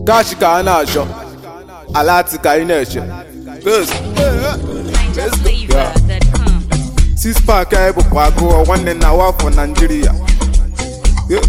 kachi ka a na-achọ alati ka anyị na-eche Yes. Let's go. Yeah. NigerFlavor.com. six pack anyị bụkwa agụọ nwanne na wafọ naijiria Yeah.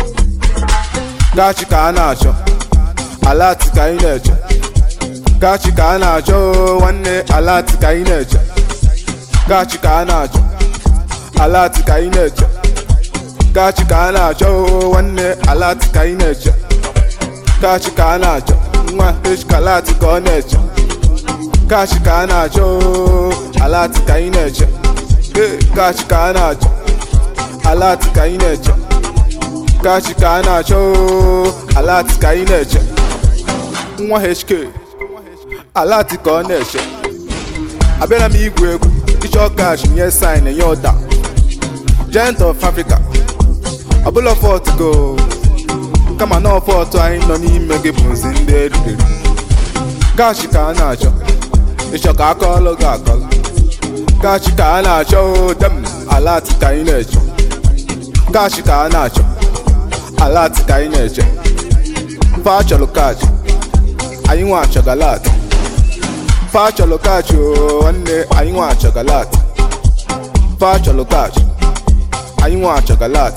kachi ka a na-achọ alati ka anyị na-eche kachi ka a na-achọ oo, nwanne alati ka anyị na-eche kachi ka a na-achọ alati ka anyị na-eche kachi ka a na-achọ oo, nwanne alati ka anyị na-eche kachi ka a na-achọ nwa eshkalati ka ọ na-eche kachi ka a na-achọ oo, alati ka anyị na-eche Ee, kachi ka a na-achọ alati ka anyị na-eche kachi ka a na-achọ oo, alati ka anyị na-eche nwa hk alati ka ọ na-eche abịara m igwu egwu ịchọ kachi nye sin nye ụda giant of africa ọbụla fọt go kama na ọfọtụ anyị nọ n'ime gị bụzi ndị eriri kachi ka a na-achọ ịchọ ka aka ọlụ gị akọlụ kachi ka a na-achọ oo, dem alati ka anyị na-eche kachi ka a na-achọ alati ka anyị na-eche fa chọrọ kachi anyị nwa achọgalat fa chọrọ kachi oo, nwanne anyị nwa achọgalat fa chọrọ kachi anyị nwa achọgalat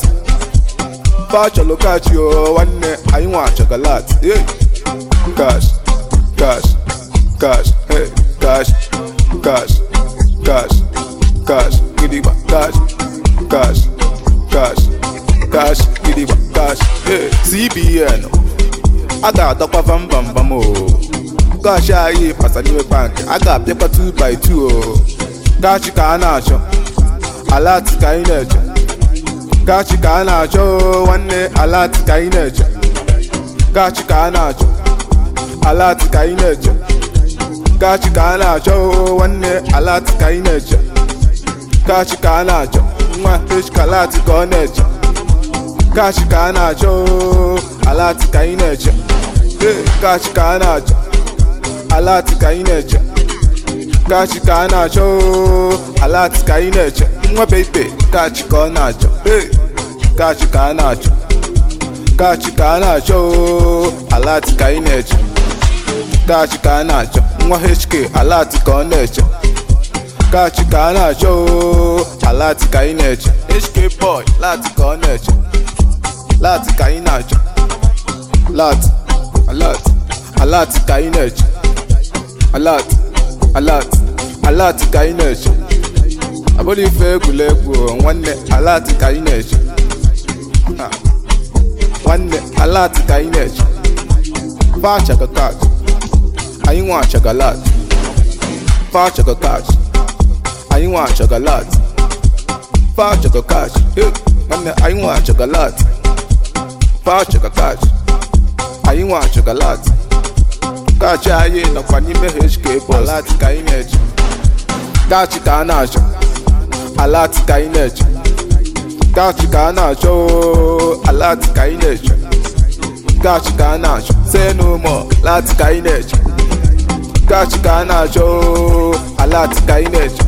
fa chọrọ kachi oo, nwanne anyị nwa achọgalat Hey. cash cash cash hey cash cash cash cash gidigba cash cash cash cash gidigba cash hey cbn a ga-adọkwa vambambam o kash anyị pasa n'ime bank a ga-apịakwa 2 by 2 o kachi ka a na-achọ alati ka anyị na-eche kachi ka a na-achọ o, nwanne alati ka anyị na-eche kachi ka a na-achọ alati ka anyị na-eche kachi ka a na-achọ oo, nwanne alati ka anyị na-eche kachi ka a na-achọ nwa eshkalati ka ọ na-eche kachi ka a na-achọ oo, alati ka anyị na-eche Ee, kachi ka a na-achọ alati ka anyị na-eche kachi ka a na-achọ oo, alati ka anyị na-eche nwa bebe kachi ka ọ na-achọ Ee, kachi ka a na-achọ kachi ka a na-achọ oo, alati ka anyị na-eche kachi ka a na-achọ nwa hk alati ka ọ na-eche kachi ka a na-achọ oo, alati ka anyị na-eche hk boy lati ka ọ na-eche lati ka anyị na-achọ lati alati alati ka anyị na-eche alati alati alati ka anyị na-eche abụrụ ife egwuregwu o, nwanne alati ka anyị na-eche Ha. nwanne alati ka anyị na-eche fa achaga kachi anyị nwa achaga lat fa achaga kachi anyị nwa achaga lat fa achaga kachi Eh, nwanne anyị nwa achaga lat fa achaga kachi anyị nwa achaga lat kachi anyị nọkwa n'ime hk bụ alati ka anyị na-eche kachi ka a na-achọ alati ka anyị na-eche kachi ka a na-achọ oo, alati ka anyị na-eche kachi ka a na-achọ say no more lati ka anyị na-eche kachi ka a na-achọ oo, alati ka anyị na-eche